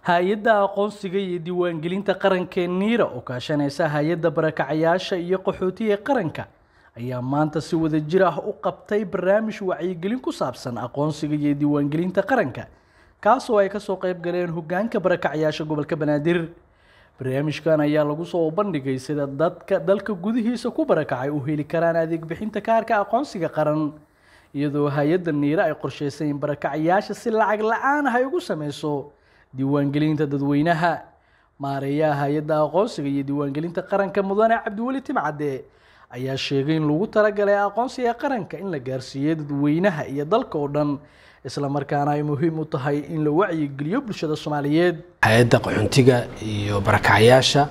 hay-adda aqoonsiga iyo diiwaangelinta qaranka ee niira oo kaashanaysa hay-adda barakacayaasha iyo qaxootiga qaranka ayaa maanta si wada jir ah u qabtay barnaamij wacyigelin ku saabsan aqoonsiga iyo diiwaangelinta qaranka kaasoo ay kasoo qayb galeen hogaanka barakacayaasha gobolka banaadir barnaamijkan ayaa lagu soo bandhigay sida dadka dalka gudihiisa ku barakacay u heli karaan adeeg bixinta kaarka aqoonsiga qaran iyadoo hay-adda niire ay qorsheysay in barakacayaasha si lacag la-aan ah ay ugu sameyso diiwaangelinta dadweynaha maareeyaha hay-adda aqoonsiga iyo diiwaangelinta qaranka mudane cabdiweli timcadde ayaa sheegay in lagu talagalay aqoonsiga qaranka in la gaarsiiyo dadweynaha iyo dalka oo dhan isla markaana ay muhiim u tahay in la wacyigeliyo bulshada soomaaliyeed hay-adda qaxoontiga iyo barakacayaasha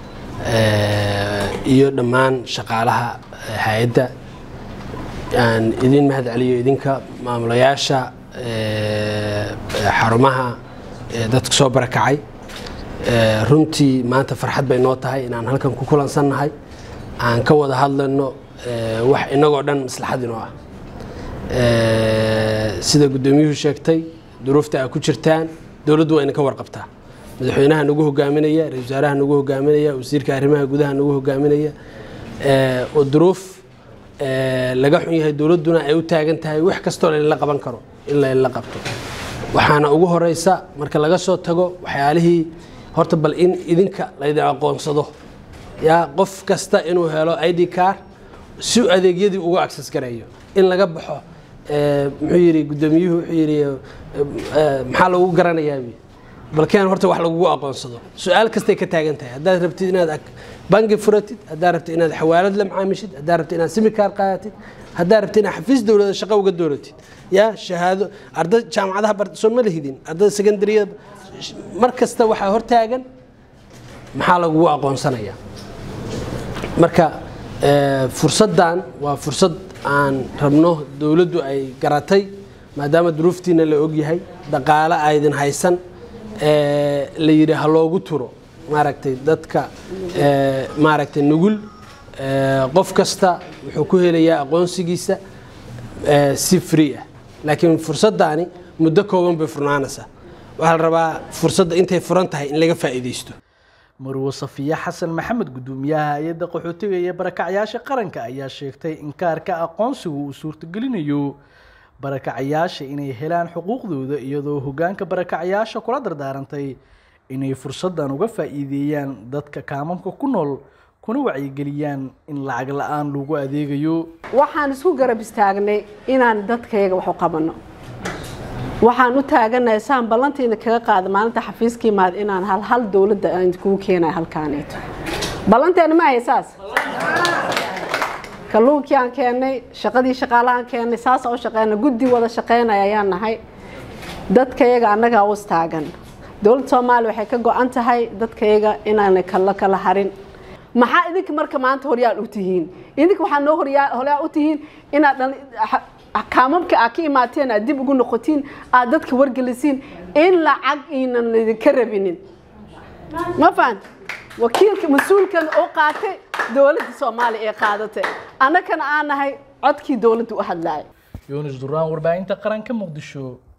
iyo dhammaan shaqaalaha hay-adda aan idin mahad celiyo idinka maamulayaasha xarumaha dadka soo barakacay runtii maanta farxad bay noo tahay inaan halkan ku kulansannahay aan ka wada hadlayno wax inagoo dhan maslaxad inoo ah sida guddoomiyuhu sheegtay duruufta aa ku jirtaan dowladdu waa idinka warqabtaa madaxweynaha nagu hogaaminaya ra-isul wasaaraha nagu hogaaminaya wasiirka arrimaha gudaha nagu hogaaminaya oo duruuf laga xun yahay dowladduna ay u taagan tahay wax kastoo lainla qaban karo in lainla qabto waxaana ugu horeysa marka laga soo tago waxyaalihii horta bal in idinka laydin aqoonsado yaa qof kasta inuu helo i d car si adeegyadii uga access gareeyo in laga baxo muxuu yidhi guddoomiyuhu wuxuu yidhi maxaa lagu garanayaa balkeen horta wax lagugu aqoonsado su-aal kastay ka taagan tahay haddaad rabtid inaad bangi furatid haddaad rabtid inaad xawaalad la macaamishid haddaad rabtid inaad simikaar qaadatid haddaad rabtid inaad xafiis dowlada shaqo uga dooratid yaa shahaado arday jaamacadaha barsoon ma lahidin ardayda secondaryada mar kasta waxaa hortaagan maxaa lagugu aqoonsanayaa marka fursaddan waa fursad aan rabno dowladdu ay garatay maadaama duruuftiina la ogyahay dhaqaale aydin haysan la yidhi ha loogu turo maaragtay dadka maaragtay nugul qof kasta wuxuu ku helayaa aqoonsigiisa si free ah laakiin fursaddaani muddo kooban bay furnaanaysaa waxaa la rabaa fursadda intay furan tahay in laga faa'iidaysto marwo safiya xasan maxamed guddoomiyaha hay-adda qaxootiga iyo barakacyaasha qaranka ayaa sheegtay in kaarka aqoonsigu uu suurtagelinayo barakacayaasha inay helaan xuquuqdooda iyadoo hogaanka barakacayaasha kula dardaarantay inay fursaddan uga faa'iideeyaan dadka kaamamka ku nool kuna wacyigeliyaan in lacag la-aan lagu adeegayo waxaan isku garab istaagnay inaan dadkayaga wax u qabanno waxaan u taaganahay saan ballantiina kaga qaada maalinta xafiiskii maad inaan hal hal dowladda aan kugu keenayo halkaaneeto ballanteena ma ahay saas kalluunkii aan keennay shaqadii shaqaalahaan keennay saasa u shaqeyna guddi wada shaqeynaya ayaan nahay dadkayaga annagaa u istaagan dowladda soomaaliya waxay ka go-an tahay dadkayaga inaanay kala kala harin maxaa idinka marka maanta horyaal u tihiin idinka waxaa noo horyaal u tihiin inaad kaamamka aad ka imaateen aad dib ugu noqotiin aad dadka wargelisiin in lacag iinan idinka rabinin ma fahan wakiilka mas-uulkan oo qaatay dowladda soomaaliya ee qaadatay annagana aan nahay codkii dowladda u hadlaaya yuunus duraan warbaahinta qaranka muqdisho